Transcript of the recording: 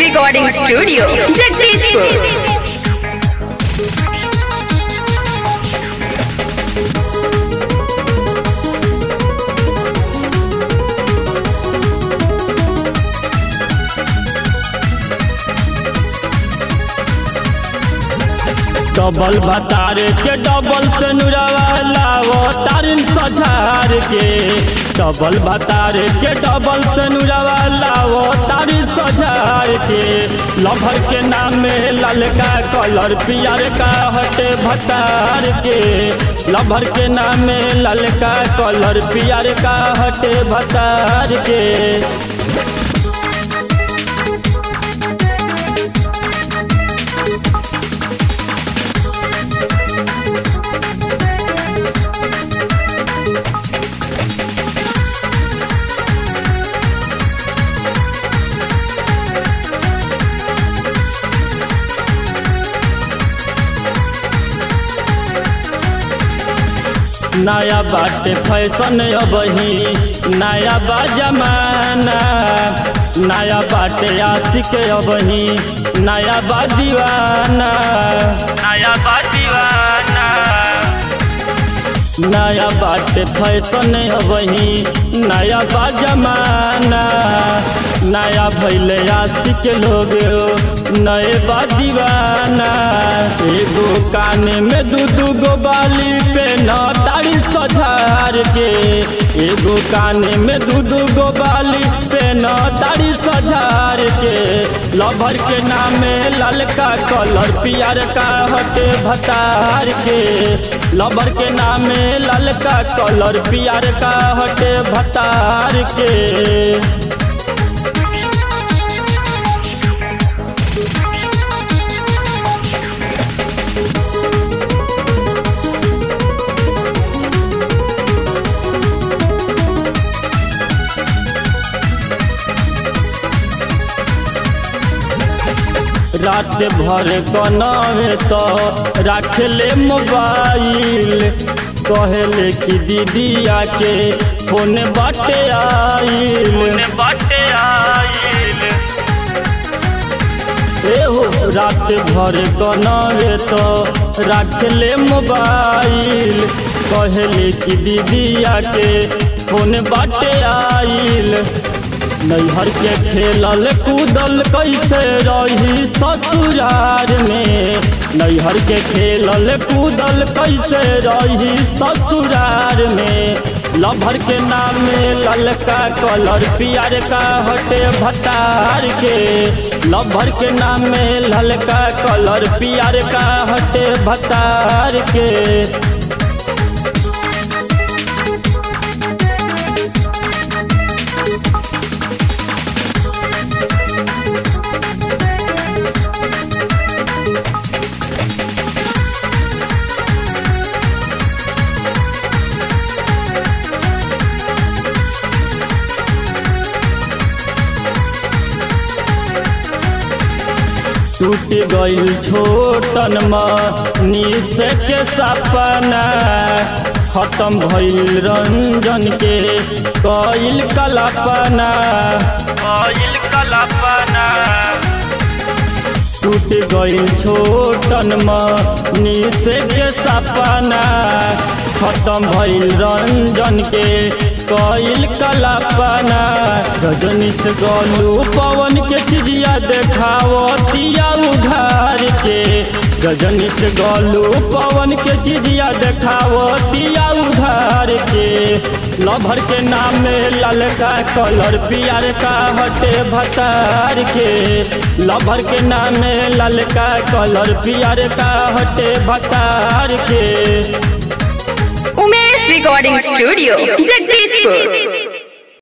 Recording Studio, Jagdishpur. Double भतारे के double से नुरावा तारिन सझार के डबल भतारे के डबल से नुरावा लावो तारिन सझार के लभर के नाम में ललका कलर पियर का हटे भतार के लभर के नाम में ललका कलर पियर का हटे भतार के नया बाटे फैशन अबही नया बा जमाना नया बाटे आशिक अबही नया बा दीवाना नया बा दीवाना नया बाटे फैशन अबही नया बा जमाना नया भैले आशिक लोग नए बा दीवाना एगो काने में दू दू गो बाली पे न तारी सझार के एगो काने में दू दू गो बाली पे न तारी सझार के लभर के नामे ललका कलर पियर का हटे भतार के लभर के नामे ललका कलर पियर का हटे भतार के रात भर कनावे तो रख ले मोबाइल कहले कि दीदी आके फोन बाटे आइल बाटे आइल एहो रात भर कनावे तो रख ले मोबाइल कहले कि दीदी आके फोन बाटे आइल नैहर के खेलल कूदल कैसे रही ससुरार में नैहर के खेलल कूदल कैसे रही ससुरार में लभर के नाम में ललका कलर पियर का हटे भतार के लभर के नाम में ललका कलर पियर का हटे भतार के टूट गईल छोटन मनीष के सपना खत्म भइल रंजन के कईल कल्पना कईल कल्पना टूट गईल छोटन मनीष के सपना खत्म भइल रंजन के कईल कल्पना रजनीश गलू पवन के चिजिया देखावतिया उधार के रजनीश गलू पवन के चिजिया देखावतिया उधार के लभर के नाम में ललका कलर पियर का हटे भतार के लभर के नाम में ललका कलर पियर का हटे भतार के Umesh Recording Studio, Jagdishpur.